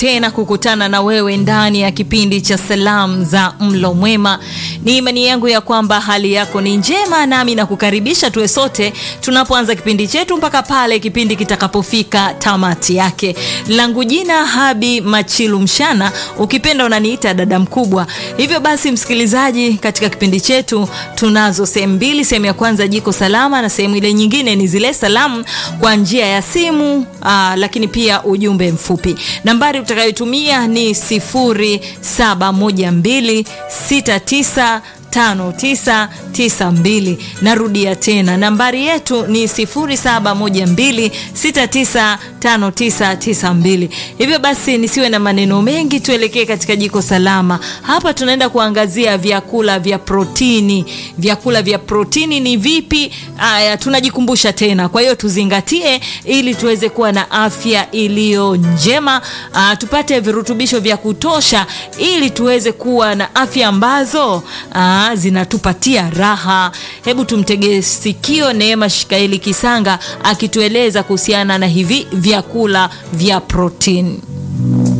tena kukutana na wewe ndani ya kipindi cha salamu za mlo mwema. Ni imani yangu ya kwamba hali yako ni njema, nami nakukaribisha tuwe sote tunapoanza kipindi chetu mpaka pale kipindi kitakapofika tamati yake. Langu jina Habi Machilu Mshana, ukipenda unaniita dada mkubwa. Hivyo basi, msikilizaji, katika kipindi chetu tunazo sehemu mbili. Sehemu ya kwanza jiko salama, na sehemu ile nyingine ni zile salamu kwa njia ya simu aa, lakini pia ujumbe mfupi. Nambari utakayotumia ni 071269 5992. Narudia tena nambari yetu ni 0712695992. Hivyo basi nisiwe na maneno mengi, tuelekee katika jiko salama. Hapa tunaenda kuangazia vyakula vya protini. Vyakula vya protini ni vipi? Aya, tunajikumbusha tena, kwa hiyo tuzingatie ili tuweze kuwa na afya iliyo njema. Aa, tupate virutubisho vya kutosha ili tuweze kuwa na afya ambazo aa, zinatupatia raha. Hebu tumtegee sikio Neema Shikaeli Kisanga akitueleza kuhusiana na hivi vyakula vya protini.